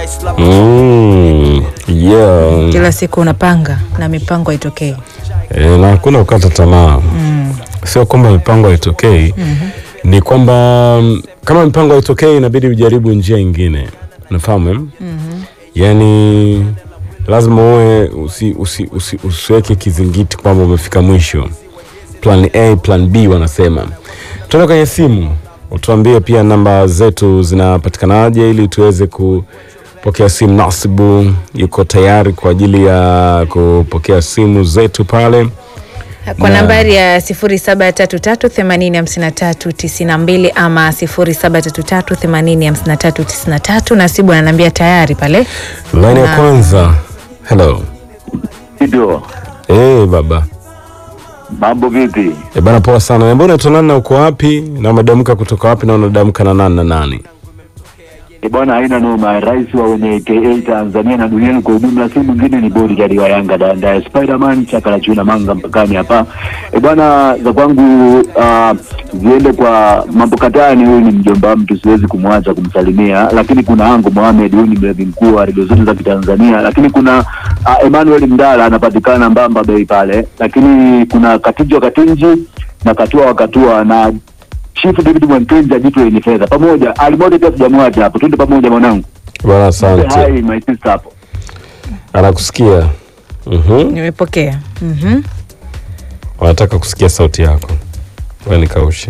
Mm, yeah. Kila siku unapanga na mipango haitokei. E, na hakuna kukata tamaa sio kwamba mipango haitokei ni kwamba mm, kama mipango haitokei inabidi ujaribu njia ingine unafahamu eh? yaani lazima uwe usi, usi, usi, usiweke kizingiti kwamba umefika mwisho plan a plan b wanasema tuende kwenye simu utuambie pia namba zetu zinapatikanaje ili tuweze kupokea simu nasibu yuko tayari kwa ajili ya kupokea simu zetu pale Kwa Na- nambari ya 0733805392 ama 0733805393 Nasibu ananiambia tayari pale. laini ya Na- kwanza hello Ndio, hey, baba mambo vipi? e bana poa sana ambao unaitwa nani na uko wapi na umedamka kutoka wapi na unadamka na nani na nani E bwana, haina noma. Rais wa wenye KA Tanzania na duniani kwa ujumla, si mwingine ni bodyguard wa Yanga danda Spiderman chaka la chuna manga mpakani hapa. E bwana, za kwangu ah, ziende kwa mambo katani. Huyu ni mjomba wa mtu, siwezi kumwacha kumsalimia, lakini kuna Ango Mohamed, huyu ni mlevi mkuu wa redio zote za Kitanzania, lakini kuna uh, Emmanuel Mdala anapatikana Mbamba Bay pale, lakini kuna Katijwa Katinji na Katua Wakatua na Chief David Mwankenja jitu lenye fedha pamoja. Alimoja pia sijamwacha hapo, twende pamoja mwanangu. bana Say asante hi my sister hapo. anakusikia Mhm. Nimepokea. Mhm. wanataka kusikia sauti yako Ngoja nikaushe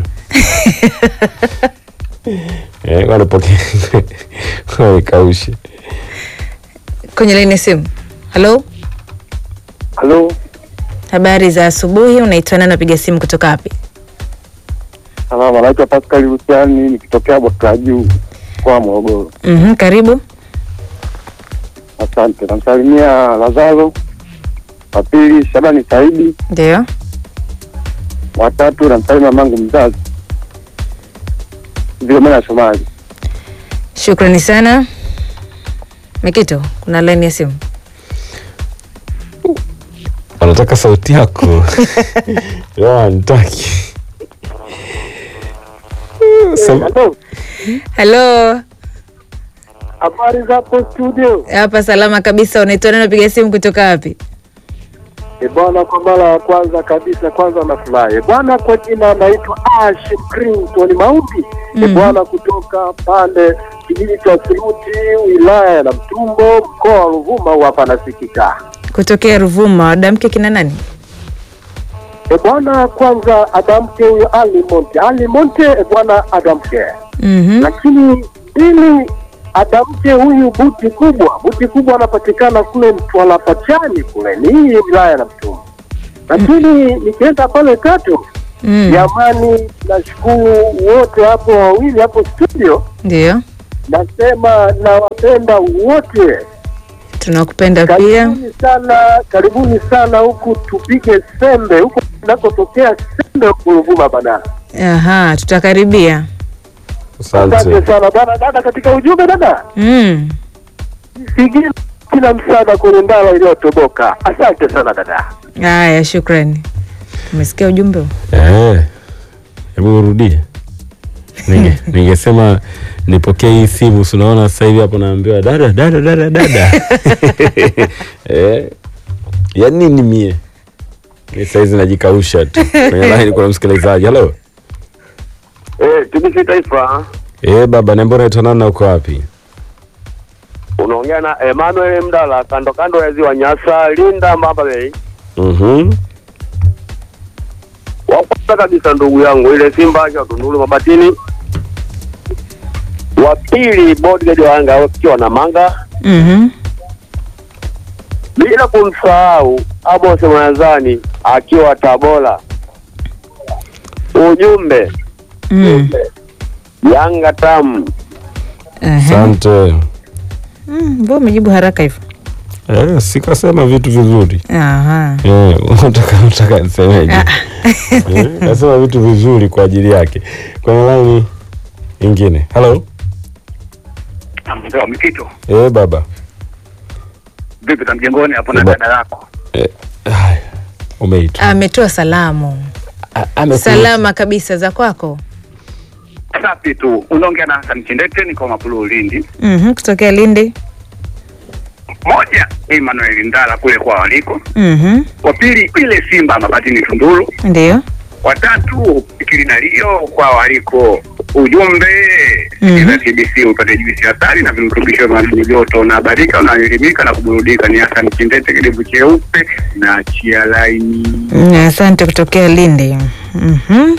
Eh, ngoja nipokee. Ngoja nikaushe Kwenye laini ya simu. Halo? Halo, Habari za asubuhi, unaitwa nani, unapiga simu kutoka wapi? salama. Naitwa Pascal Husiani nikitokea Bwaka Juu kwa Morogoro. Mhm, karibu. Asante. Namsalimia Lazaro, wa pili Shabani Saidi, Ndio. watatu namsalimia mamangu mzazi Vilomena Shomali. Shukrani sana. Mikito, kuna laini ya simu. wanataka sauti yako wanitaki Sema- Halo, Habari zapo studio? hapa salama kabisa. Unaitwa nani, unapiga simu kutoka wapi? E bwana, kwa mara ya kwanza kabisa, kwanza nafurahi bwana. Kwa jina anaitwa Ash Clinton Maudi e bwana, kutoka pande kijiji cha Siruti, wilaya ya Namtumbo, mkoa wa Ruvuma, hapa nasikika. Kutokea Ruvuma. Wadamke kina nani? E bwana, kwanza adamke huyo Ali Monte, Ali Monte e bwana adamke, Mhm. lakini ili adamke huyu buti kubwa, buti kubwa anapatikana kule Mtwara Pachani kule, ni hii wilaya na Mtumbo. Lakini nikienda pale tatu, Mm. jamani, nashukuru wote hapo wawili hapo studio, Ndio. nasema nawapenda wote. Tunakupenda pia. Karibuni sana, karibuni sana huku tupige sembe huku tunakotokea sembe huku Ruvuma bana. Aha, tutakaribia. Asante asante sana bwana. Dada, katika ujumbe dada, Mm. sigini kila msaada kwenye ndala iliyotoboka. Asante sana dada. Haya, shukrani. Umesikia ujumbe huu? Eh, hebu urudie Ninge- ningesema nipokee hii simu si unaona sasa hivi hapo naambiwa dada dada dada dada eh, ya nini mie mi saizi najikausha tu kwenye laini kuna msikilizaji halo Eh, TBC Taifa eh, baba nembo naitwa nani na uko wapi unaongea na Emmanuel Mdala, kando kando ya ziwa Nyasa, Linda, Mbamba Bay. Mhm. Wa kwanza kabisa ndugu yangu ile Simba cha Tunduru Mabatini, wa pili bodyguard wa Yanga wakiwa na Manga, Mhm. bila kumsahau Amos Mwanzani akiwa Tabora. Ujumbe Mm. Yanga tamu. Aha. asante Mm, mbona umejibu haraka hivyo? eh, sikasema vitu vizuri Aha. eh, unataka unataka nisemeje eh, nasema vitu vizuri kwa ajili yake kwenye laini ingine halo Mzee Mikito, eh, baba vipi za mjengoni hapo na Ba- dada yako? eh, haya umeitwa Ametoa salamu. A- amekuita. Salama kabisa za kwako. Safi tu. Unaongea na Hassan Chindete, niko Mapulu Lindi. Mhm, kutokea Lindi. moja Emmanuel Ndala kule kwa waliko, Mhm. wa pili ile Simba Mabatini Tunduru, Ndio. watatu Kilinalio kwa waliko. Ujumbe Mhm. sikiza TBC upate juisi ya asali na virutubisho vya madini joto, unahabarika, unaelimika na kuburudika. Ni Hassan Kindete, kidevu cheupe na chia laini. Mm, Asante kutokea Lindi. Mhm.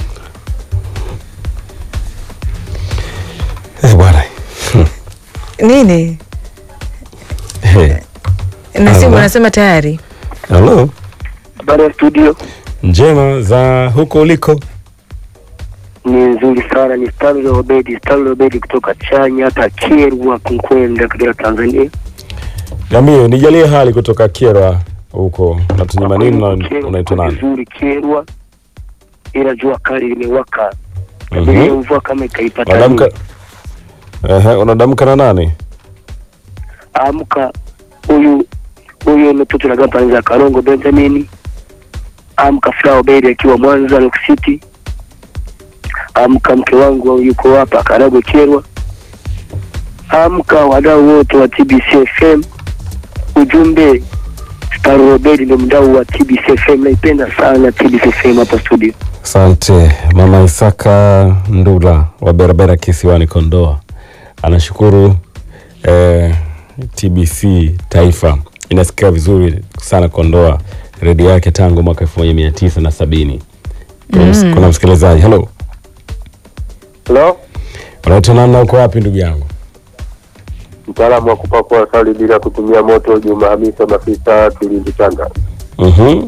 Eh, bwana Nini? Eh, Na simu Hello. unasema tayari. hello Habari ya studio njema za huko uliko ni nzuri sana, ni Stanley Obedi, Stanley Obedi kutoka Chanya hata Kyerwa Kunkwenda, Kagera, Tanzania. niambie nijalie hali kutoka Kyerwa huko natunyima nini na Kyerwa unaitwa kuko nani vizuri Kyerwa, ila jua kali limewaka Mhm. Tabiria mvua kama ikaipata unadamka nini. ehe unadamka na nani amka huyu huyu mtoto na gamba za Karongo Benjamin, amka Flower Berry akiwa Mwanza Rock City, amka mke wangu yuko hapa Karago Kyerwa, amka wadau wote wa TBC FM. Ujumbe Star Robert ndio mdau wa TBC FM, naipenda sana TBC FM hapa studio. asante mama Isaka Ndula wa Berabera kisiwani Kondoa anashukuru eh, TBC taifa inasikika vizuri sana Kondoa redio yake tangu mwaka elfu moja mia tisa na sabini mm. kuna msikilizaji helo Hello? unaitwa nani na uko wapi ndugu yangu Mtaalamu wa kupakua asali bila kutumia moto, Juma Hamisa Mafisa, Kilindi Tanga. Mhm.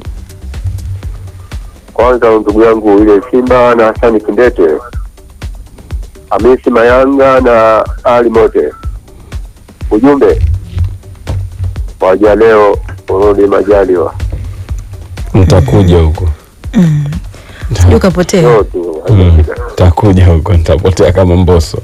Kwanza ndugu yangu ile Simba na Hasani Kindete, Hamisi Mayanga na Ali Mote. Ujumbe waja leo urudi majaliwa, nitakuja huko Sijui ukapotea. sio tu Mm, haijafika. nitakuja huko nitapotea kama mboso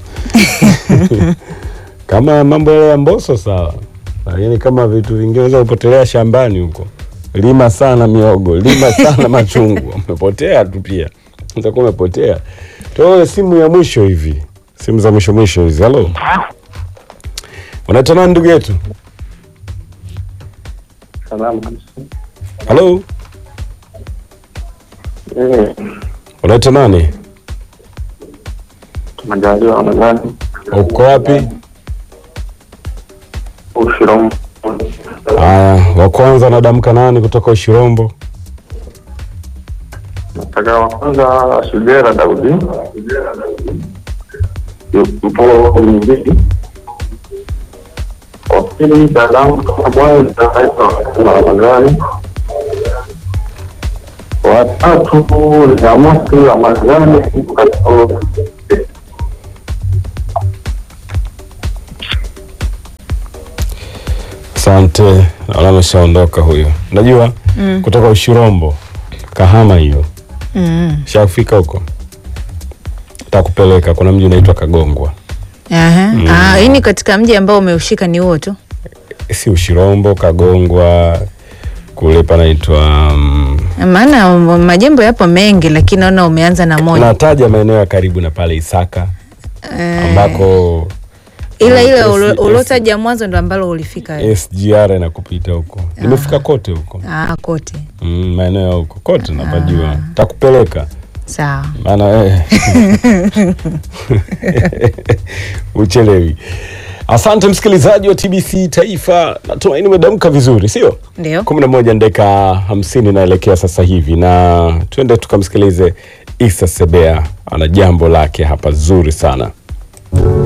kama mambo yale ya mboso sawa lakini kama vitu vingine unaweza kupotelea shambani huko lima sana miogo lima sana machungwa umepotea tu pia utakuwa umepotea toe simu ya mwisho hivi simu za mwisho mwisho hizi halo unaitwa nani ndugu yetu Salamu. halo Eh, unaitwa nani Majaliwa Ramadhani uko wapi Ushirombo. haya wa kwanza anadamka nani kutoka ushirombo Nataka wa kwanza Shigera Daudi yupo Mjini. Wa pili salamu kama bwana naitwa Ramadhani. Wa tatu Ramosi Ramadhani yupo katika Asante, naona ameshaondoka huyo. Najua mm. kutoka Ushirombo, Kahama hiyo, Mm. shafika huko, takupeleka. Kuna mji unaitwa Kagongwa, Aha. Ah, hii ni katika mji ambao umeushika ni huo tu. si Ushirombo, Kagongwa kule panaitwa um, Maana um, majimbo yapo mengi lakini naona umeanza na moja. nataja maeneo ya karibu na pale Isaka Eh, ambako ila ile S- ulo- S- ulotaja mwanzo ndo ambalo ulifika wewe. SGR inakupita huko. Nimefika kote huko Ah, kote. mm, maeneo ya huko kote napajua, takupeleka Sawa. maana eh, uchelewi. Asante msikilizaji wa TBC Taifa, natumaini umedamka vizuri, sio? Ndio. kumi na moja dakika hamsini inaelekea sasa hivi, na twende tukamsikilize Isa Sebea, ana jambo lake hapa zuri sana.